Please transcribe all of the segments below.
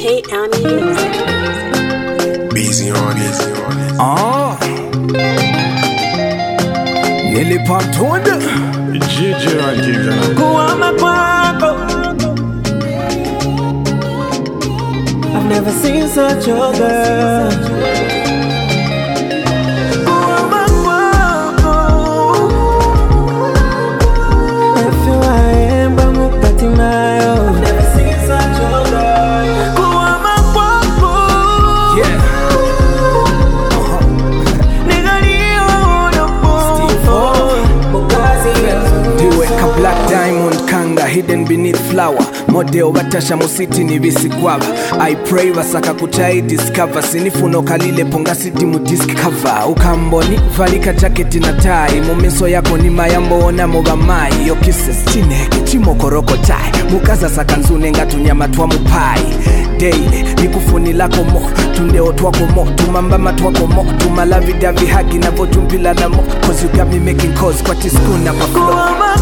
KM Music. Busy on it. Ah. Nilipatunda Gigi on Kingdom. kuama kwako I've never seen such a girl Kuama kwako F.Y.M. mupati mayo Never seen such a girl Kuama kwako Yeah ndiweka black diamond kanga hidden beneath flower modeo batasha musiti nibisikwaba i pray basaka kuchai discover sinifuno kalile ponga siti mu disc cover ukamboni valika jaketi na tai mumiso yako ni mayamboona mubamayi yokises chineke chimokoroko tai mukaza sakanzune ngatunyama twa mupai deile nikufunilako mo tundeo twako mo tumambama twako mo tumalavida vihagi navotumpilana mo cause you got me making calls kwatiskuna maflo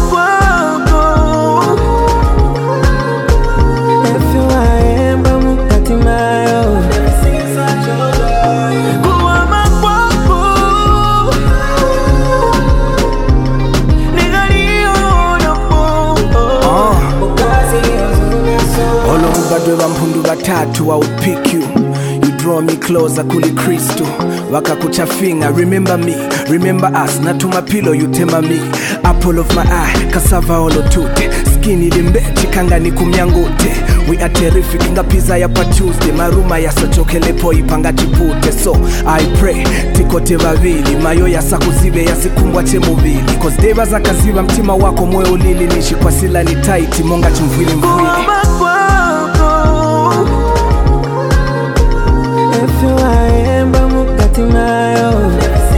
olomubadwe bampundu batatu I will pick you you draw me closer kuli kristu wakakuchafinga remember me remember us natuma pilo yutema me apple of my eye kasava olotute skini limbechi kanga ni kumyangute we are terrific ngapiza yapa tuesday maruma yasachokelepo ipanga chipute so i pray tikote vavili mayo yasakuzive yasikumbwa chemuvili cause deva zakaziva mtima wako moyo ulili nishi kwa sila ni taiti monga chimvwili mvwili F.Y.M. mukati mayo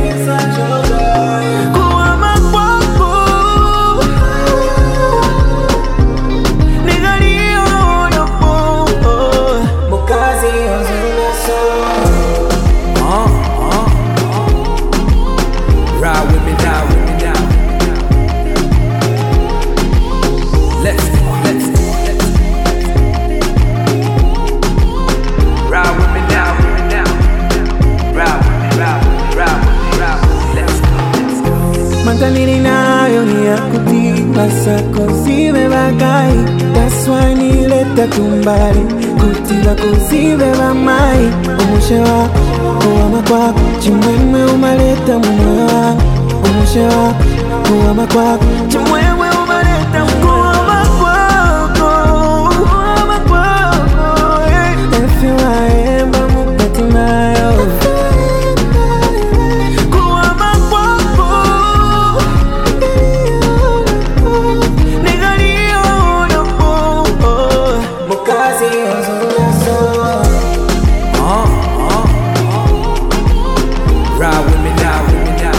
Kuama kwako Nigaliona po Mukazi ozuna so Ride with me now, with me now. Let's go, let's go, let's go. Ride with me now, with me now. Ride with me, ride with me, ride with me, ride with me. Let's go, let's go. Manganini nayo ni ya kutiba sako zibe bagai That's why nileta tumbali kutiba kuzibe bamai Umushe wako kuwama kwako chimwemwe umaleta mumwe wangu Umushe wako kuwama kwako chimwemwe umaleta kuwama kwako kuwama kwako F.Y.M. mukati mayo Kuwama kwako Nigaliona po Mukazi ozuna so Ride with me now, with me now.